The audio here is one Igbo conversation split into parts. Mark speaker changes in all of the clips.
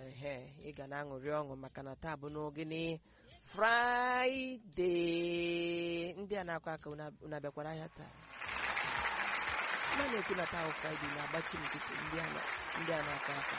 Speaker 1: ehe ị ga na-aṅụrị ọṅụ maka na taa bụ n'ogene fraịde ndị a na-akọ aka unu abịakwara ahịa taa na na-ekwu na taa bụ fraịde na-agbachi nkịtị ndị a na- ndị a na-akọ aka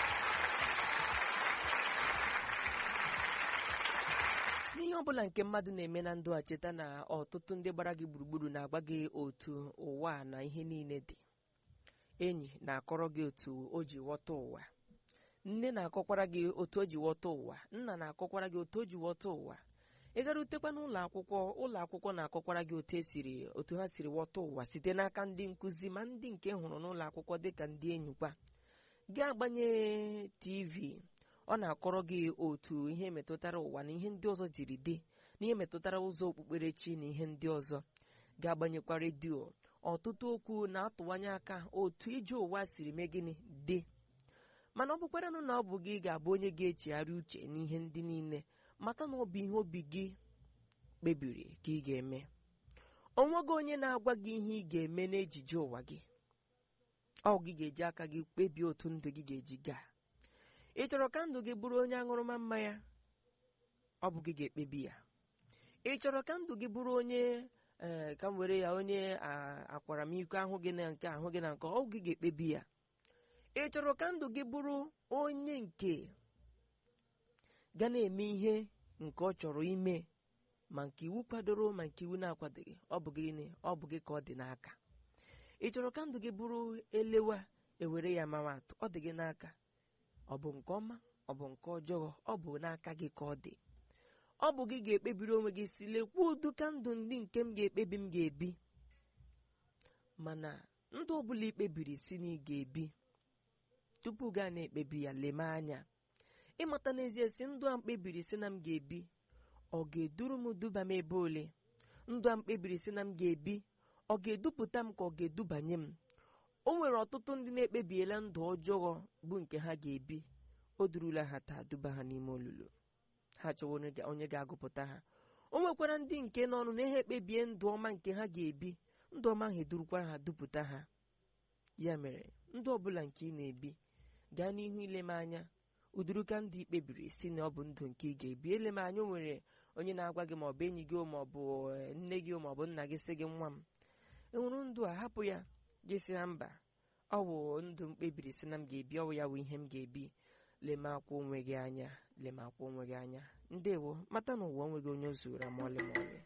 Speaker 1: n'ihe ọbụla nke mmadụ na-eme na ndụ a cheta na ọtụtụ ndị gbara gị gburugburu na-agwa gị otu ụwa a na ihe niile dị enyi na-akọrọ gị otu o ji ghọta ụwa nne na-akọkwara gị otu o ji ghọta ụwa nna na-akọkwara gị otu o ji ghọta ụwa ị gara utekwa n'ụlọ akwụkwọ ụlọ akwụkwọ na-akọkwara gị otu esiri otu ha siri ghọta ụwa site n'aka ndị nkụzi ma ndị nke hụrụ n'ụlọ akwụkwọ dịka ndị enyi kwa gị agbanye tv ọ na-akọrọ gị otu ihe metụtara ụwa na ihe ndị ọzọ jiri dị na ihe metụtara ụzọ okpukperechi na ihe ndị ọzọ ga-agbanyekwa redio ọtụtụ okwu na-atụwanye aka otu ije ụwa siri mee gịnị dị mana ọ bụkwaranụ na ọ bụ gị ga-abụ onye ga-echegharị uche n'ihe ndị niile mata na ọ bụ ihe obi gị kpebiri ka ị ga-eme onweghị onye na-agwa gị ihe ị ga-eme n'ejije ụwa gị ọ gị ga-eji aka gị kpebie otu ndụ gị ga-eji gaa ị chọrọ ka ndụ gị bụrụ onye aṅụrụma mmanya ọ bụ gị ga-ekpebi ya ị chọrọ ka ndụ gị bụrụ onye ee ka m were ya onye a- akwaramiko ahụ gị na nke ahụ gị na nke ọ gị ga-ekpebi ya ị chọrọ ka ndụ gị bụrụ onye nke ga na-eme ihe nke ọ chọrọ ime ma nke iwu kwadoro ma nke iwu na-akwadoghị ọ bụ gịnị ọ bụ gị ka ọ dị n'aka ị chọrọ ka ndụ gị bụrụ elewa ewere ya mawa atụ ọ dị gị n'aka ọ bụ nke ọma ọ bụ nke ọjọọ ọ bụ n'aka gị ka ọ dị ọ bụ gị ga-ekpebiri onwe gị si lekwa udu ka ndụ ndị nke m ga-ekpebi m ga-ebi mana ndụ ọbụla ikpebiri si na ị ga-ebi tupu gaa na-ekpebi ya leme anya ịmata n'ezie si ndụ a mkpebiri si na m ga-ebi ọ ga-eduru m duba m ebe ole ndụ a mkpebiri si na m ga-ebi ọ ga-edupụta m ka ọ ga-edubanye m o nwere ọtụtụ ndị na-ekpebiela ndụ ọjọọ bụ nke ha ga-ebi o durula ha taa duba ha n'ime olulu ha chọwa onye ga- onye ga-agụpụta ha o nwekwara ndị nke n'ọnụ na ha ekpebie ndụ ọma nke ha ga-ebi ndụ ọma ahụ edurukwara ha dupụta ha ya mere ndụ ọbụla nke ị na-ebi gaa n'ihu ileme anya uduruka ndụ ikpebiri si na ọ bụ ndụ nke ị ga-ebi eleme anya o nwere onye na-agwa gị ma ọ bụ enyi gị ma ọ bụ eh, nne gị ma ọ bụ nna gị sị gị nwa m enwere ndụ a hapụ ya gị si na mba ọ bụ ndụ m kpebiri si na m ga-ebi ọ bụ ya bụ ihe m ga-ebi lemakwa onwe gị anya lemakwa onwe gị anya ndewo mata na ụwa onweghị onye o zuru ma ọlị ma ọlị